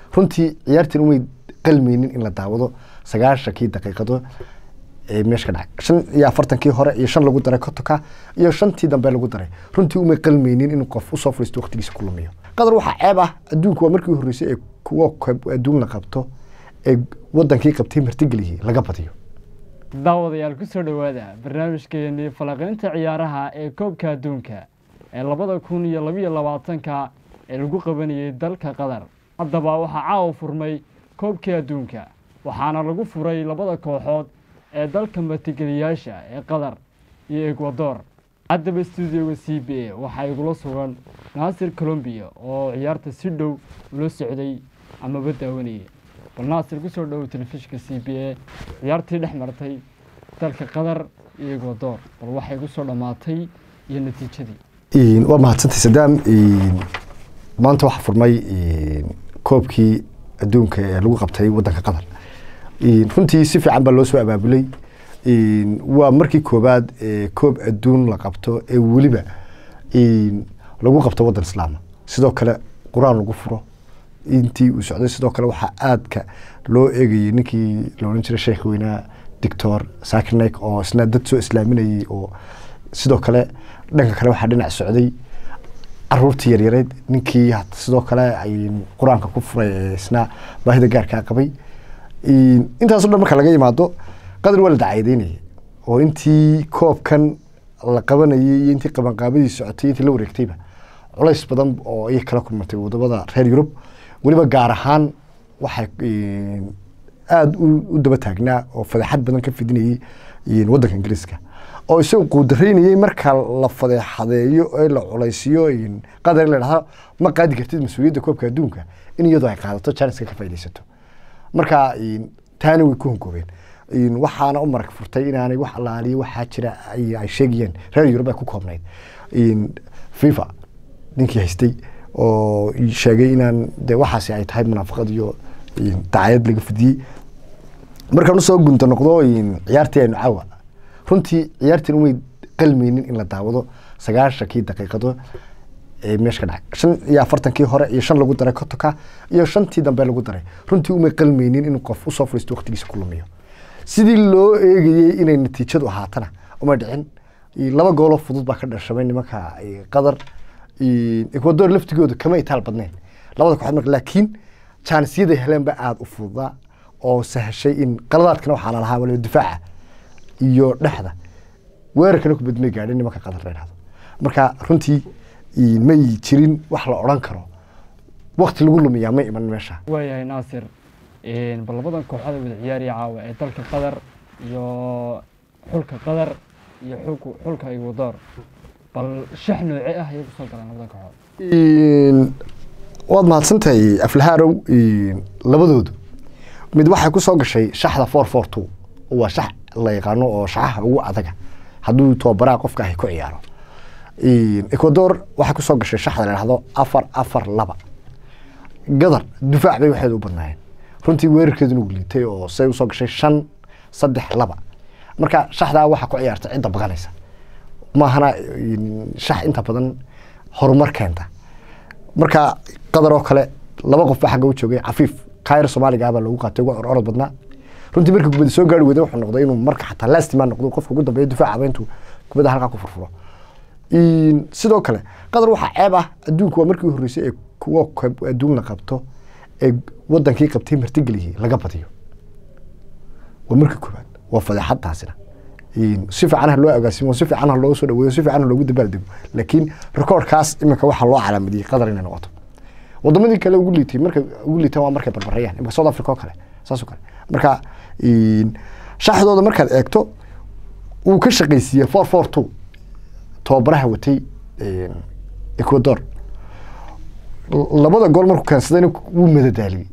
runtii ciyaartan umay qalmaynin in la daawado sagaashankii daqiiqado ee meesha ka dhacay shan iyo afartankii hore iyo shan lagu daray kotoka iyo shantii dambe lagu daray runtii umay qalmaynin in qof usoo fadhiisto waqtigiisa ku lumiyo qadar waxaa ceeb ah adduunku waa markii horreysay ee kuwa koob adduun la qabto ee wadankii qabtay martigeliyey laga badiyo daawadayaal ku soo dhowaada barnaamijkeenii falanqaynta ciyaaraha ee koobka adduunka ee labada kun iyo labiyo labaatanka ee lagu qabanayay dalka qatar haddaba waxaa caawa furmay koobkii adduunka waxaana lagu furay labada kooxood ee dalka martigeliyaasha ee qatar iyo ekwador haddaba stuudioga c b a waxaa igula sugan naasir colombiya oo ciyaarta si dhow ula socday amaba daawanayay bal naasir kusoo dhowow telefishinka c b a ciyaartii dhex martay dalka qatar iyo ekwador bal waxay kusoo dhammaatay iyo natiijadii waa mahadsantay sadaam maanta waxaa furmay koobkii adduunka ee lagu qabtay wadanka qatar runtii si fiican baa loo soo abaabulay waa markii koobaad ee koob adduun la qabto ee weliba lagu qabto wadan islaama sidoo kale qur-aan lagu furo intii uu socday sidoo kale waxaa aadka loo eegayay ninkii la odhan jiray sheekh weynaa doctor sakirnek oo isna dad soo islaaminayay oo sidoo kale dhanka kale waxaa dhinac socday caruurtii yaryareed ninkii sidoo kale qur-aanka ku furay ee isna baahida gaarkaa qabay intaaso dhan marka laga yimaado qadar waa la dacaadeynayay oo intii koobkan la qabanayay iyo intii qabanqaabadii socotay intii la wareegtayba culays badan oo ay kala kulmatay wadamada reer yurub weliba gaar ahaan waxay aada u daba taagnaa oo fadeexad badan ka fidinayay wadanka ingiriiska oo isagu quudaraynayay marka la fadeexadeeyo ee la culaysiyo qadar in la dhahdo ma qaadi kartid mas-uuliyadda koobka adduunka in iyadoo ay qaadato janiska ka faaidaysato marka taana way ku hongoobeen waxaana u marag furtay inaanay wax allaaliyo waxaa jira ay sheegayeen reer yurub ay ku koobnayd fifa ninkii haystay oo sheegay inaan de waxaasi ay tahay munaafaqad iyo dacayad laga fidiyey markaan usoo gunta noqdo ciyaartii aynu caawa runtii ciyaartiin umay qalmaynin in la daawado sagaashankii daqiiqado ee meesha ka dhacay shan iyo afartankii hore iyo shan lagu daray kotoka iyo shantii dambe lagu daray runtii umay qalmaynin in qof usoo fadhiisto waqtigiisa ku lumiyo sidii loo eegayey inay natiijadu ahaatana umay dhicin laba gooloo fudud baa ka dhashamay nimanka qatar ekwador laftigooda kama itaal badnayn labada kooxood marka laakiin jaanisyaday heleen ba aada u fududaa oo sahashay in qaladaadkana waxaa la lahaa waliba difaaca iyo dhexda weerarkana kubad may gaadhin nimanka qatar la yidhahdo marka runtii may jirin wax la odhan karo wakti lagu lumiyaa ma iman meesha waayahay naasir bal labadan kooxood ee wada ciyaariya caawa ee dalka qatar iyo xulka qatar iyo xulka xulka ekwador bal shax nooce ah ayay kusoo galeen labadan kooxood waad mahadsantahay aflahaarow labadoodu mid waxay ku soo gashay shaxda four four two waa shax la yaqaano oo shaxaha ugu adaga hadduu tobabaraha qofka ahy ku ciyaaro ecuador waxay kusoo gashay shaxda la dhahdo afar afar laba gadar difaac bay waxeeda u badnaayeen runtii weerarkeeduna uu liitay oo say usoo gashay shan saddex laba marka shaxdaa waxaa ku ciyaarta cidda baqanaysa maahana shax inta badan horumar keenta marka qadar oo kale laba qof baa xagga u joogay cafiif kaayr soomaaliga baa lagu qaatay ugu ororod badnaa runtii markii kubadda soo gaari weyda wuxuu noqday inuu marka xataa lastiman noqdo qofka ugu dambeeya difaacaba intuu kubadda halkaa ku furfuro sidoo kale qatar waxaa ceeb ah adduunku waa markii horreysay ee kuwa koob adduun la qabto ee wadankii qabtay martigeliyey laga badiyo waa markii koobaad waa fadeexad taasina si fiican ha loo agaasimo si fiican ha loo soo dhaweeyo si fiican ha loogu dabaaldego laakiin rekoordkaas iminka waxaa loo calaamadiyey qatar inay noqoto wadamadii kale ugu liitay marka ugu liitaan waa markay barbarayaan imika south africa oo kale saas oo kale marka shaxdooda markaad eegto wuu ka shaqaysiiyey four four two tababaraha watay ecuador labada gool markuu keensadayna wuu madadaaliyey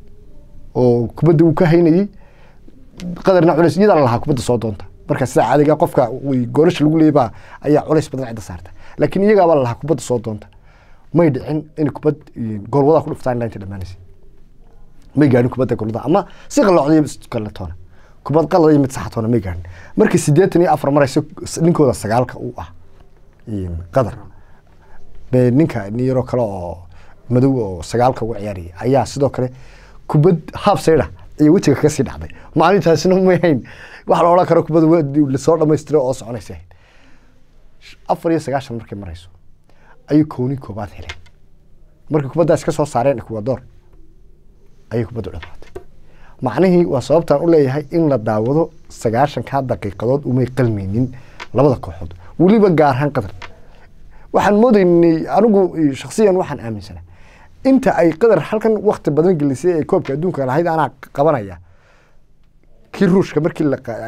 oo kubadda wuu ka haynayey qadarna culays iyadaa lalahaa kubadda soo doonta marka sida caadiga qofka goolasha lagu leeyay baa ayaa culays badan cidda saarta laakiin iyagaabaa lalahaa kubadda soo doonta may dhicin in kubad goolwadaa ku dhuftaan ilaa inta dhamaanaysa may gaadhin kubadda goolwada ama si qalloocday kaletoona kubad qalad iyo mid saxatoona may gaadhin markii siddeetan iyo afar maraysa ninkooda sagaalka uu ah qadar be ninka nin yaroo kale oo madow oo sagaalka uga ciyaaraya ayaa sidoo kale kubad haaf saydha iyo wejiga kaga sii dhacday maalintaasina may hayn wax la odhan karo kubad lasoo dhamaystira oo soconaysa ahayd afar iyo sagaashan markay marayso ayuu kowni koobaad heleen markii kubaddaas ka soo saareen ecuador ayay kubaddu dhamaatay macnihii waa sababtaan u leeyahay in la daawado sagaashankaa daqiiqadood umay qalmaynin labada kooxood weliba gaar ahaan qatar waxaan moodaynay anigu shaksiyan waxaan aaminsanaa inta ay qadar halkan wakti badan gelisay ee koobka adduunka lahayd anaa qabanaya kii ruushka markii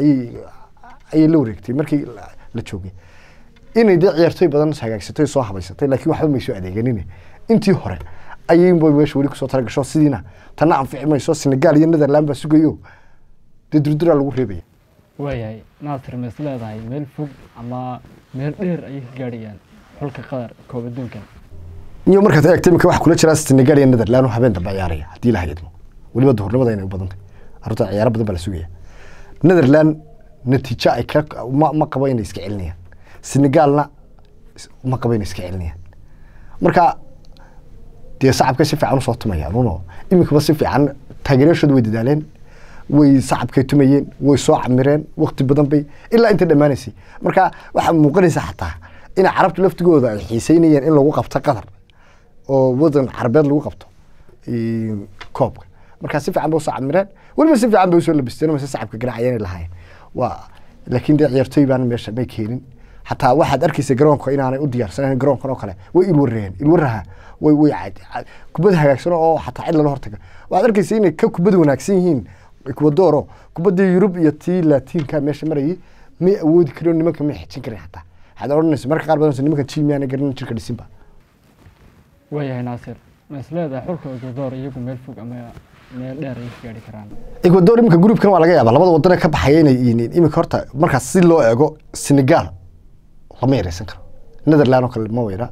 ayay la wareegtay markii la joogay inay dee ciyaartooy badan hagaagsatay soo habaysatay laakiin waxba may soo adeeganin intii hore ayay meesha weli kusoo talagasho sidiina tanna anfici mayso senegal iyo netherland baa sugayo dee durduraa lagu reebaya waayahay naasir ma is leedahay meel fog ama meel dheer ayay ka gaadhayaan xulka qatar koob adduunkan iyo markaad eegta imika waxa kula jira senegal iyo netherland oo habeen dambe ciyaaraya haddii ilaha idmo weliba duhurnimada inay u badantay arrinta ciyaaro badan baa la sugaya netherland natiijo ay ka ma ma qabo inay iska celinayaan senegalna ma qabo inay iska celinayaan marka dee sacabka si fiican usoo tumayaan uno iminkaba si fiican taageerayaashooda way dadaaleen way sacabkay tumayeen way soo camireen wakti badan bay ilaa inta dhammaanaysay marka waxaa muuqanaysa xataa in carabta laftigooda ay xiiseynayeen in lagu qabto qatar oo wadan carabeed lagu qabto koobka marka si fiican bay usoo camireen weliba si fiican bay usoo labisteen mase sacabka garaacayeen lahaayeen waa laakiin dee ciyaartooy baan meesha may keenin xataa waxaad arkaysa garoonka inaanay u diyaarsanayn garoonkan oo kale way ilwareen ilwaraha way way kubad hagaagsan oo xataa cid lala hortaga waxaad arkaysa inay ka kubad wanaagsan yihiin ecuadoro kubaddii yurub iyo tii latiinka meesha marayay may awoodi karin nimanka may xijin karin xataa waxaad odhanaysa marka qaar badan nimanka jim yaana garan jirka dhisinba waayahay naasir ma is leedahay xulka ecuador iyagu meel fog ama meel dheer ay ka gaadhi karaan ecuador iminka gruupkan waa laga yaaba labada wadane ka baxaya inay iminka horta markaas si loo eego senegal lama yareysan karo netherland oo kale ma weyra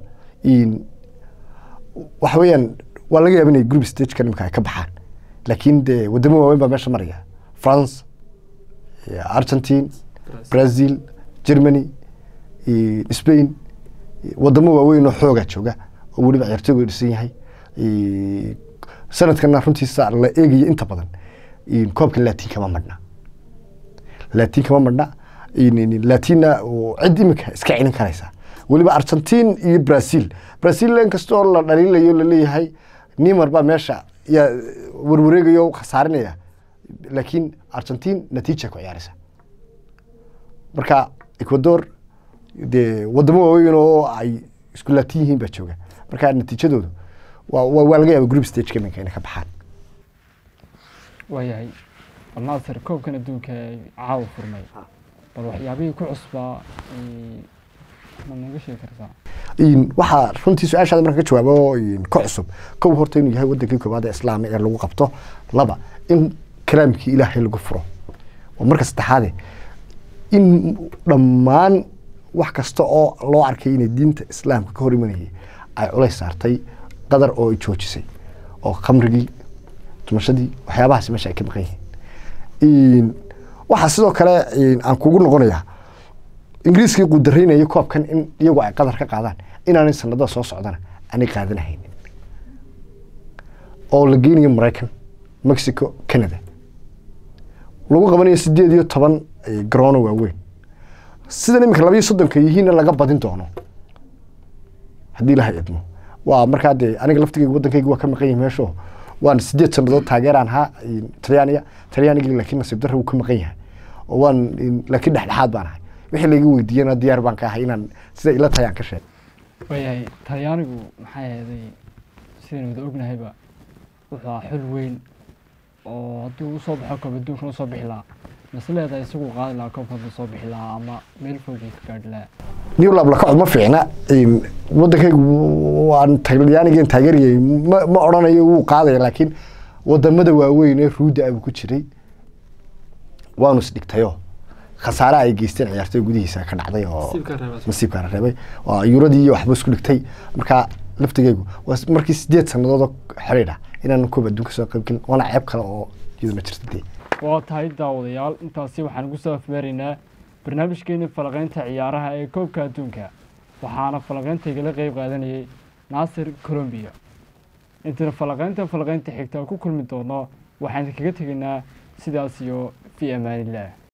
waxa weeyaan waa laga yaaba inay group stagekan imika ay ka baxaan laakiin dee wadamo waaweyn baa meesha maraya france argentine brazil germany spain wadamo waaweyn oo xoogaa jooga oo weliba ciyaartooyga dhisan yahay sanadkana runtiisa la eegaya inta badan koobka latin kama madhna latin kama madhna latina cid imika iska celin karaysa weliba argentine iyo brazil brazil inkastoo la dhaliilayo laleeyahay nimar baa meesha yaa warwareegayo khasaarinaya laakiin argentine natiija ku ciyaaraysa marka ecuador dee wadamo waaweyn oo ay isku laatin yihiin baa jooga marka natiijadoodu waa waa laga yaaba group stage iminka inay ka baxaan waayahay alnaasir koobkan adduunka caawa furmay bal waxyaabihii ku cusbaa ma naga sheegi kartaa waxaa runtii su-aashaada marka ka jawaabo ka cusub kow horta inuu yahay wadankii koobaad ee islaami ee lagu qabto laba in kalaamkii ilaahay lagu furo oo marka saddexaade in dhammaan wax kasta oo loo arkay inay diinta islaamka ka hor imanayay ay culays saartay qadar oo ay joojisay oo khamrigii tumashadii waxyaabahaas meesha ay ka maqan yihiin waxaa sidoo kale aan kugu noqonayaa ingiriiskii qudaraynaya koobkan in iyagu ay qadar ka qaadaan inaanay sanadada soo socdana aanay qaadanahaynin oo la geynayo maraykan mexico canada lagu qabanayo sideed iyo toban garoono waaweyn sidan iminka labayo soddonka yihiinna laga badin doono haddii ilaha idmo waa markaa dee aniga laftigeyga waddankayga waa ka maqan yahay meesho waan sideed sannadood taageeraan ahaa talyaaniga talyaanigii laakiin nasiib darra wuu ka maqan yahay oo waan laakiin dhexdhexaad baan ahay wixii layga weydiiyana diyaar baan ka ahay inaan sida ila tahay aan ka sheego waayahay talyaanigu maxay ahaday sidaynu wada ognahayba wuxuu ahaa xul weyn oo haddii uu soo baxo koob adduunkan usoo bixi lahaa mase leedahay isagu qaadi lahaa koobka hadduu soo bixi lahaa ama meel fog uu ka gaadhi lahaa new lab lakaco ma fiicna waddankaygu waan talyaanigeen taageerayay ma ma odhanayo wuu qaadaya laakiin wadamada waaweyn ee ruuda abuu ku jiray waanu isdhigtayo khasaare ay geysteen ciyaartooy gudihiisa ka dhacday oo nasiibkaana reebay waa yuradii iyo waxba isku dhigtay marka laftigeygu waa markii sideed sannadood oo xiriir ah inaan koob adduunka soo qayb gelin waana ceeb kale oo iyaduna jirta dee waa tahay daawadayaal intaasi waxaan ugu soo afmeeraynaa barnaamijkeeni falaqeynta ciyaaraha ee koobka adduunka waxaana falaqeyntaygala qeyb qaadanayay naasir colombiya intayna falaqaynta falaqaynta xigta ku kulmi doono waxaan kaga tegaynaa sidaas iyo fii amaanillaah